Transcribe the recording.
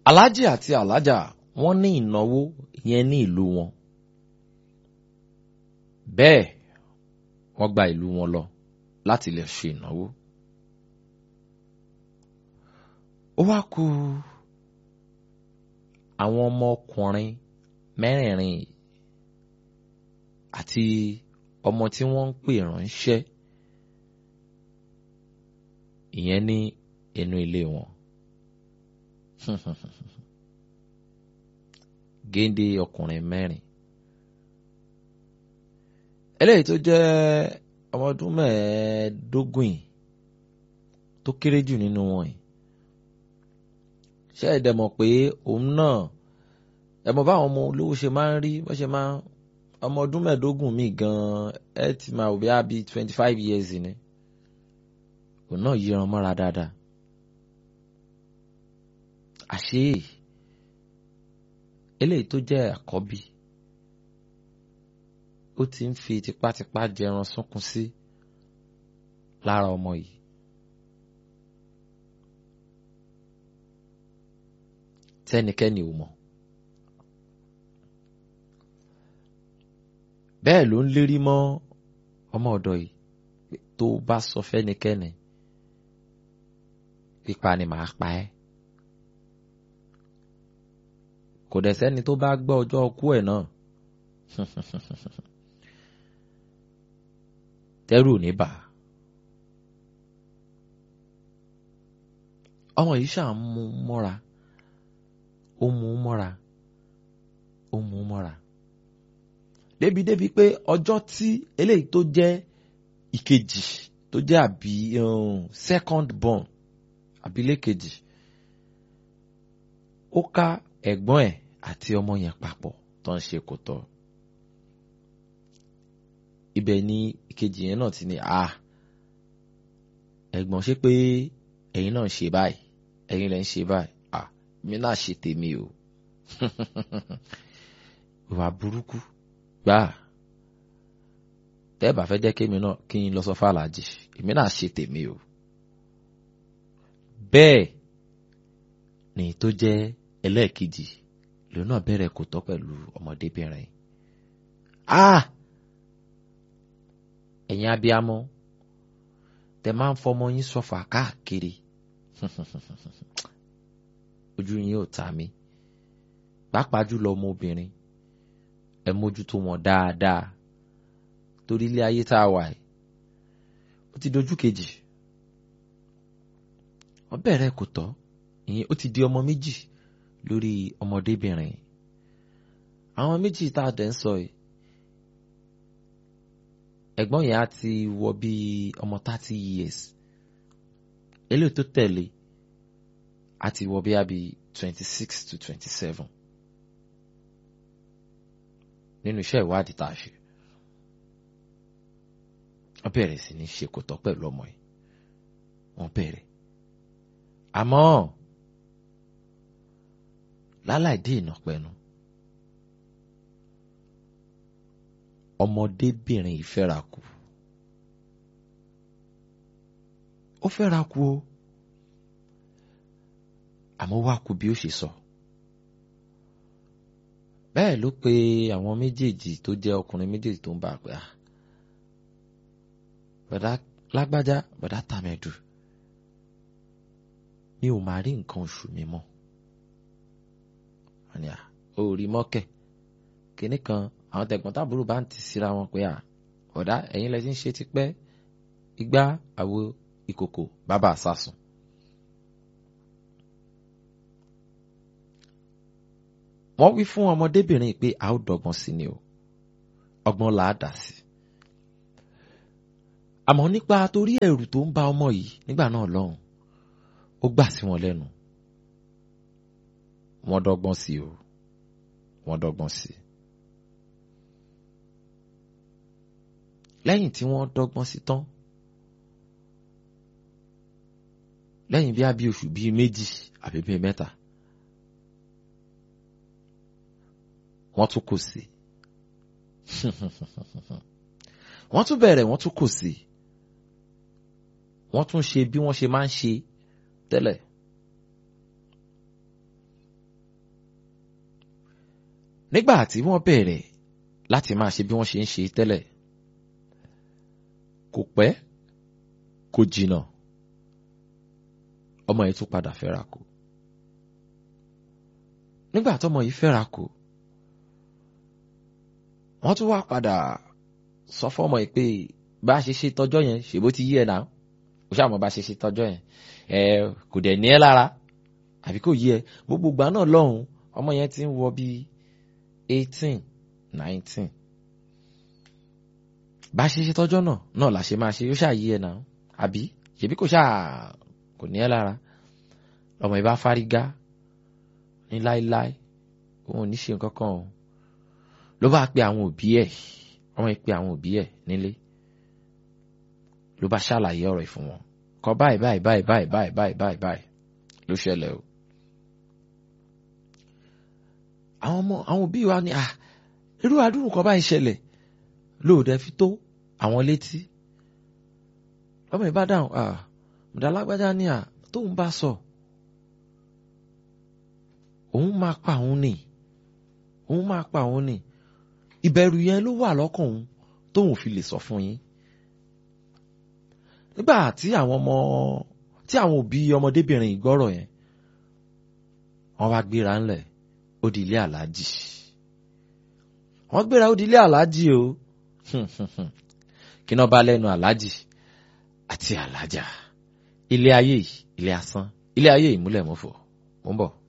alájì àti alájà wọ́n ní ìnáwó yẹn ní ìlú wọn bẹ́ẹ̀ wọ́n gba ìlú wọn lọ láti lè ṣe ìnáwó ó wá kù àwọn ọmọkùnrin mẹ́rẹ̀ẹ̀rin àti ọmọ tí wọ́n ń pè ránṣẹ́ ìyẹn ní inú ilé wọn géńdé ọkùnrin mẹ́rin eléyìí tó jẹ́ ọmọ ọdún mẹ́ẹ̀ẹ́dógún yìí tó kéré jù nínú wọn yìí ṣé ẹ dẹ̀ mọ̀ pé òun náà ẹ mọ̀ báwọn ọmọ olówó ṣe máa ń rí wọ́n ṣe máa ń ọmọ ọdún mẹ́ẹ̀ẹ́dógún mi gan-an ẹ ti máa wò bí i abi twenty five years ni òun náà yíran mọ́ra dáadáa àṣé eléyìí tó jẹ́ àkọ́bí ó ti ń fi tipátipá jẹran sunkún sí lára ọmọ yìí tẹ́nikẹ́ni ò mọ̀ bẹ́ẹ̀ ló ń lérí mọ́ ọmọ ọ̀dọ̀ yìí tó bá sọ fẹ́nikẹ́ni pípa ni màá pa ẹ́ kò dẹ̀ sẹ́ni tó bá gbọ́ ọjọ́ ọkú ẹ̀ náà tẹ́rù ò ní bà á ọmọ yìí ṣáà ń mú mọ́ra ó mú mọ́ra ó mú mọ́ra débi débi pé ọjọ́ tí eléyìí tó jẹ́ ìkejì tó jẹ́ àbí second born àbílẹ̀ kejì ó ká ẹ̀gbọ́n ẹ̀ àti ọmọ yẹn papọ̀ tó ń ṣe kò tọ́ ibẹ̀ ni ìkejì yẹn náà ti ní a ẹ̀gbọ́n ṣe pé ẹ̀yin náà ń ṣe báyìí ẹ̀yin lẹ́ ń ṣe báyìí a mi náà ṣe tèmi o ìwà burúkú gbáà tẹ́ bá fẹ́ jẹ́ kémi náà kí n lọ sọ fàlàjì èmi náà ṣe tèmi o bẹ́ẹ̀ ni tó jẹ́ ẹlẹ́ẹ̀kejì lòun náà bẹ̀rẹ̀ kò tọ́ pẹ̀lú ọmọdébìnrin ah ẹ̀yin abiyamọ tẹ máa ń fọmọ yín sọfà káàkiri ojú yín ò ta mí pàápàá jùlọ ọmọbìnrin ẹ mójútó wọn dáadáa torí ilé ayé tá a wà yìí ó ti dojú kejì wọ́n bẹ̀rẹ̀ kò tọ́ ìyẹn ó ti di ọmọ méjì lórí ọmọdébìnrin àwọn méjì tá a dẹ̀ ń sọ yìí ẹ̀gbọ́n yẹn á ti wọ bíi ọmọ thirty years eléyìí tó tẹ̀lé á ti wọ bíi àbí twenty six to twenty seven nínú iṣẹ́ ìwádìí tá a ṣe wọ́n bẹ̀rẹ̀ sí ní ṣe kò tọ́ pẹ̀lú ọmọ yìí wọ́n bẹ̀rẹ̀ àmọ́ láláì dé ìnàpẹ̀nu ọmọdébìnrin yìí fẹ́ra kù ó fẹ́ra kù o àmọ́ wá kù bí ó ṣe sọ bẹ́ẹ̀ ló pe àwọn méjèèjì tó jẹ́ ọkùnrin méjèèjì tó ń bá a pé ah bàdá lágbájá bàdá tàmẹ̀dù mi ò máa rí nǹkan oṣù mi mọ́ àní à ó rí mọ́kẹ̀ kínní kan àwọn tẹ̀gbọ́n tábúrò bá ń tì síra wọn pé à ọ̀dà ẹ̀yin lẹ ti ń ṣe tipẹ́ igbá àwo ìkòkò bàbá àsásùn. wọ́n wí fún ọmọdébìnrin pé a ó dọ́gbọ́n sí ni o ọgbọ́n là á dà sí. àmọ́ nípa torí ẹ̀rù tó ń bá ọmọ yìí nígbà náà lọ́hùn ó gbà sí wọn lẹ́nu wọ́n dọ́gbọ́n sí o wọ́n dọ́gbọ́n sí i. lẹ́yìn tí wọ́n dọ́gbọ́n sí tán lẹ́yìn bí a bí oṣù bíi méjì àbí bíi mẹ́ta wọ́n tún kò sí wọ́n tún bẹ̀rẹ̀ wọ́n tún kò sí wọ́n tún ṣe bí wọ́n ṣe máa ń ṣe tẹ́lẹ̀ nígbà tí wọ́n bẹ̀rẹ̀ láti máa ṣe bí wọ́n ṣe ń ṣe tẹ́lẹ̀ kò pẹ́ kò jìnnà ọmọ yìí tún padà fẹ́ra kù nígbà tọ́mọ yìí fẹ́ra kù wọ́n tún wá padà sọ fọ́mọ yìí pé bá a ṣe ṣe tọjọ́ yẹn ṣèbó ti yí ẹ náà ó ṣàmọ́ bá a ṣe ṣe tọjọ́ yẹn ẹ kò dẹ̀ ní ẹ lára àbí kò yí ẹ gbogbo ìgbà náà lọ́hùn ọmọ yẹn ti ń wọ bíi eighteen nineteen bá a ṣe ṣe tọjọ́ náà náà la ṣe máa ṣe ó ṣàyí ẹ náà àbí ṣèbí kò ṣáà kò ní ẹ lára ọmọ yìí bá fárígá ní láéláé òun ò ní ṣe nǹkan kan o ló bá pe àwọn òbí ẹ̀ ọmọ yìí pe àwọn òbí ẹ̀ nílé ló bá ṣàlàyé ọ̀rọ̀ ìfún wọn kọ báyìí báyìí báyìí báyìí báyìí báyìí báyìí báyìí ló ṣẹlẹ̀ o. àwọn ọmọ àwọn òbí wa ní à irú àdúrù kan báyìí ṣẹlẹ̀ lóòdẹ fi tó àwọn létí ọmọ yìí bá dáhùn à mùdàlágbájá ní à tóun bá sọ òun máa pa òun nì òun máa pa òun nì ìbẹ̀rù yẹn ló wà lọ́kàn òun tóun fi lè sọ fún yín nígbà tí àwọn ọmọ tí àwọn òbí ọmọdébìnrin ìgbọ́rọ̀ yẹn wọ́n wá gbéra ńlẹ̀ ó di ilé aláàjì wọ́n gbéra ó di ilé aláàjì o kí náà bá lẹ́nu aláàjì àti aláàjà ilé ayé yìí ilé asán ilé ayé ìmúlẹ̀ mọ́fọ́ ó ń bọ̀.